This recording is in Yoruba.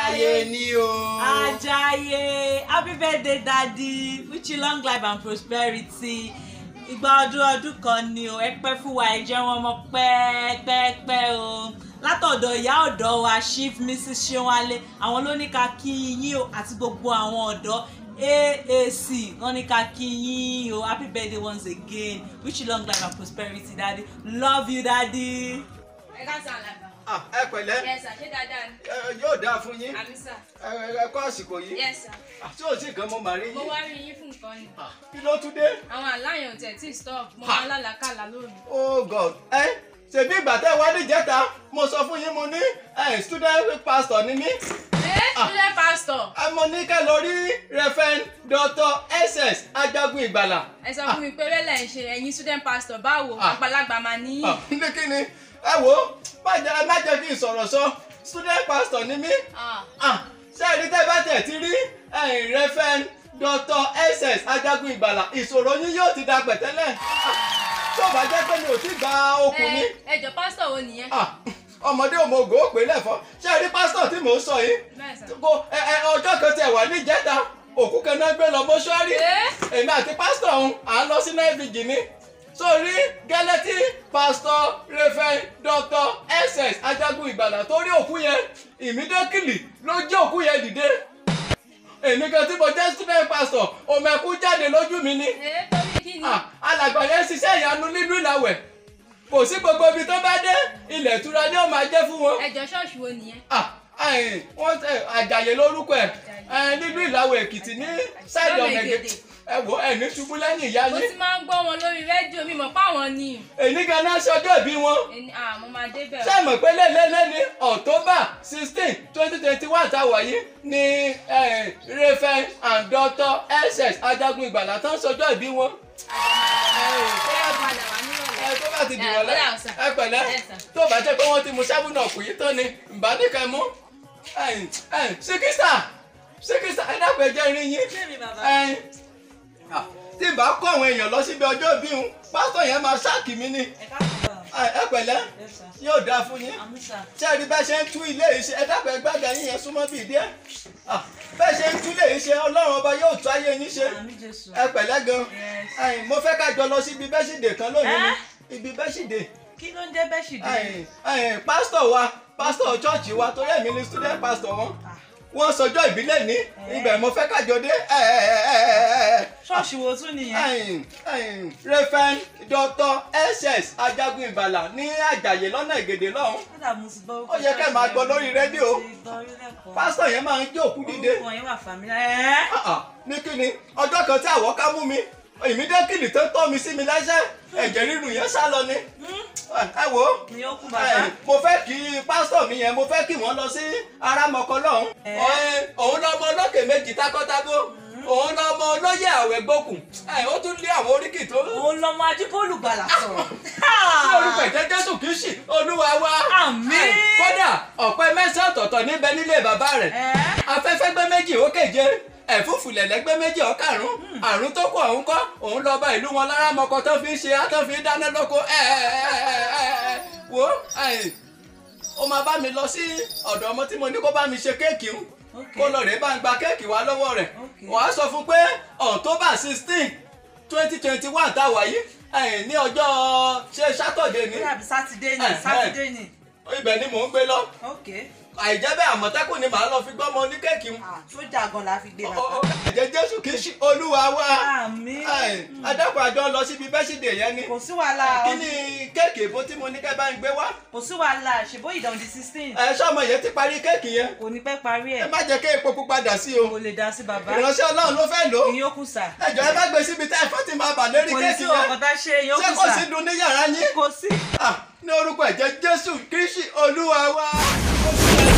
Ajayi ni o. Ajayi happy birthday daddy wish you long life and prosperity ìgbà ọdún ọdún kan ni o ẹ pẹ́ fún wa ẹ jẹ́ wọn mọ́ pẹ́ẹ́pẹ́ẹ́pẹ́ o látọ̀dọ̀ ìyá ọ̀dọ́ wa chief mrs ṣéwálé àwọn ló ní ká kí yín o àti gbogbo àwọn ọ̀dọ́ AAC wọ́n ní ká kí yín o happy birthday once again wish you long life and prosperity daddy love you daddy. ẹ ká sàn àlàbà. Ah, ẹ pẹ̀lẹ́ yes sir ṣé dáadáa ni. ẹ, yóò dáa fún yín àmì sà. ẹ ẹ kọ́ àsìkò yìí yes sir. tí ò sí nǹkan mo mà rí mo yín wá rí yín fún nǹkan ni. Ah, kí ló tún dé. àwọn àláyàn tẹ̀ tí stop mo Ha. máa lálàkàlà lónìí. oh god ẹ ṣèbí ìgbà tẹ́ wá níjẹta mo sọ fún yín mo ní ẹ student pastor ni mí ẹ student pastor ẹ mo ní kẹ́ lọ rí reverend dr ss ajagun ìgbàlà. ẹ sọ fún mi pé rẹ́lẹ̀ ń ṣe ẹ̀yin student pastor báwo Ah. àgbàlagbà máa ní. Ah, ní kí ni ẹ wo má jẹ́ ẹ má jẹ́ kí n sọ̀rọ̀ sọ student pastor ni mí Ah. Ah, ṣé ẹni tẹ́ bá tẹ̀ ti rí ẹ̀yìn reverend dr ss ajagun ìgbàlà ìṣòro yín yóò ti da pẹ̀tẹ́lẹ̀ Ah, tó bá jẹ́ pé mi ò tí gba okùn ni ẹ ẹ jọ pastor wo nìyẹn. Ah, ọmọdé òmògò ó pè lẹ́fọ́ ṣé ẹ rí pásítọ̀ tí mò ń sọ yìí bẹ́ẹ̀ sà. kó ẹ ẹ ọjọ́ kan tẹ̀ wá níjẹta òkú kan náà gbé lọ mọ́ṣúárì ẹ èmi àti pásítọ̀ ọ̀hún à ń lọ sí náìbìjì ni sórí gẹ́lẹ́tì pásítọ̀ reverend dr ss ajagun ìgbàlà tó rí òkú yẹn ìmídẹ́kìlì ló jẹ́ òkú yẹn dìde èmi kan tí mo jẹ́ student pastor òmẹ̀kú jáde lójú mi ni ẹ torí kí ni. Ah, alàgbà yẹn ṣiṣẹ́ ìyanu nínú ìlàwẹ̀ kò sí gbogbo ibi tó bá dé ilẹ̀ ìtura ni ó máa jẹ́ fún wọn ẹ jọ ṣọ́ọ̀ṣì wo nìyẹn. ah ẹ̀yìn wọ́n tẹ àjàyè lórúkọ ẹ̀ ẹ̀ nínú ìlàwọ̀ èkìtì ní sáìdì Lọ́nà ọ̀nẹ̀gẹ̀ Ègèdè. ẹ wò ẹ̀ ní ṣubú lẹ́yìn ìyá mo yín ti máa ń gbọ́ wọn lórí rédíò mi mọ̀ páwọn ni. èyí ganan ṣọjọ́ ìbí wọn ẹni à mo máa débẹ̀. ṣé ẹ mọ̀ pé lélẹ́lẹ́ ní october sixteen twenty twenty one tá a wà yìí ní eh, reverend and doctor ss ajagun ìgbàlà tán ṣọjọ́ ìbí wọn. ṣé ẹ padà wá nírọ̀lẹ́. ẹ tó bá ti Eh, dìrọ̀lẹ́ bóyá ọ̀sán. ẹ pẹ̀lẹ́ Yes, sir. tó bá jẹ́ pé wọ́n ti mu sábùnà kù yìí tán ni ǹbá nìkan mú síkísà síkísà ẹ dákun ẹ jẹ́ irin yín Bẹ́ẹ̀ni bàbá. Ẹn, ah, tí n bá kó àwọn èèyàn lọ síbi ọjọ́ ìbí òun pásítọ̀ yẹn máa ṣáàkì mi ni ẹ káàbọ̀ bàbá. Ẹ- ẹ pẹ̀lẹ́ Yes, sir. yóò dáa fún yín Àmúṣà. ṣé ẹ rí bẹ́ẹ̀ ṣe ń tú ilé yìí ṣe ẹ dákun ẹ gbàgbà yín yẹn súnmọ́ bíi díẹ̀ Ah, bẹ́ẹ̀ ṣe ń tú ilé yìí ṣe ọlọ́run ọba yóò tú ayé yín ṣe Àmì Jésù. ẹ pẹ̀lẹ́ gan Yes. Ẹn, mo fẹ́ ká jọ lọ síbi bẹ́ṣìdè kan lónìí ni Ẹ́? ibi bẹ́ṣìdè Kí ló ń jẹ́ bẹ́ṣìdì? Ẹn, ẹn, pásítọ̀ wa pásítọ̀ chọ́ọ̀chì wa torí èmi ni student pastor wọn Ah, wọ́n sọjọ́ ìbílẹ̀ ní ibẹ̀ mo fẹ́ ká jọ dé Ẹ, ẹ, ẹ, ẹ, ẹ, ẹ. Ṣọ́ọ̀ṣì wo tún nìyẹn? Ẹ̀yin, ẹ̀yin, Reverend Dr. SS Ajagun Ìbàlà ní Àjàyè lọ́nà Ìgèdè lọ́hùn. Kódà mo ti gbọ́ orúkọ Ó yẹ kẹ́ máa gbọ́ lórí rédíò. Mo ti gbọ́ orí lẹ́kọ̀ọ́. Pásítọ̀ yẹn máa ń jó òkú dìde. Orúkọ yẹn wà fàmílà. Ẹ́ Ah, ah, Ní kíni, ọjọ́ kan tí àwọ̀ ká mú mi, ìmídẹ́kìlì tó tọ́ mi sí mi lẹ́sẹ̀, ẹ̀jẹ̀ rírun yẹn sá lọ ni. Ẹ ẹ wo, ni ó kú ẹ̀yin, bàbá. mo fẹ́ kí pásítọ̀ mi yẹn, mo fẹ́ kí wọ́n lọ sí Arámọkọ lọ́hùn. Ẹ́. Ọ̀ẹ́, Òun lọ́mọ olókè méjì tákọ́tákó. Òun lọ́mọ olóyè àwẹ̀ gbókùn. Ẹ̀, Ó tún lé àwọn oríkì tó Òun lọmọ Ajíbólú gbàlà sọ̀rọ̀. ní orúkọ ìjẹ́ jésù kìí ṣì olúwa wa. Àmín. kódà ọ̀pẹ mẹ́sàn-án ọ̀tọ̀ọ̀tọ̀ níbẹ̀ nílé bàbá rẹ̀. Ẹ́ afẹ́fẹ́ gbé méjì ó kéje ẹ̀fúùfù lẹ̀lẹ́ gbé méjì ó karùn-ún àrùn tó kù ọ̀hún kọ́ òun lọ bá ìlú wọn lára mọ́kọ tó fi ń ṣe á tó fi ń dáná lóko ẹ̀ ẹ̀ ẹ̀ ẹ̀ ẹ̀ wo ẹ̀, ó máa bá mi lọ sí ọ̀dọ̀ ọmọ tí mo ní kó bá mi ṣe kéèkì ń Ok. kó lọ rèé bá ń gba kéèkì wá lọ́wọ́ rẹ̀ Ok. wàá sọ fún pé october sixteen twenty twenty one tá a wà yìí ẹ̀, ní ọjọ́ ṣe sátọ̀dé ni Ó dàbí Sátidé ni. Ẹ́, ẹ́. Sátidé ni. ibẹ̀ ni mò ń gbé lọ Ok. àìjẹ́ bẹ́ẹ̀ àmọ̀tẹ́kùn ni màá lọ fi gbọ́mọ ní kéèkì ń Ah, Sójà gan la fi gbé bàbá. ẹ̀jẹ̀ jésù kì í ṣe olúwa wa Àmín. adákùn àjọ lọ síbi bẹ́sídẹ̀ yẹn ni Kò sí wàhálà. kí ni kéèkì èbó tí mo ní kẹ́ bá ń gbé wá Kò sí wàhálà. Ṣèbó ìdán di sixteen. ẹ sọmọ yẹn ti parí kéèkì yẹn Kò ní pẹ́ parí ẹ ẹ̀. má jẹ́ kí epo pupa dà sí o Kò lè dá sí bàbá. ìránṣẹ́ ọlọ́run ló fẹ́ lò ó Ìyín ó kù sà. ẹjọ́ ẹ bá gbé síbi tẹ́ ẹ̀fọ́ ti máa bà lérí Kò ní kéèkì sí yẹn ọkọ̀ tá a ṣe ìyín ó ṣé kù kò sà. sí dun ní yàrá yín Kò sí. Ah, ní orúkọ ẹ̀jẹ̀ jésù kìí ṣe olúwa wa.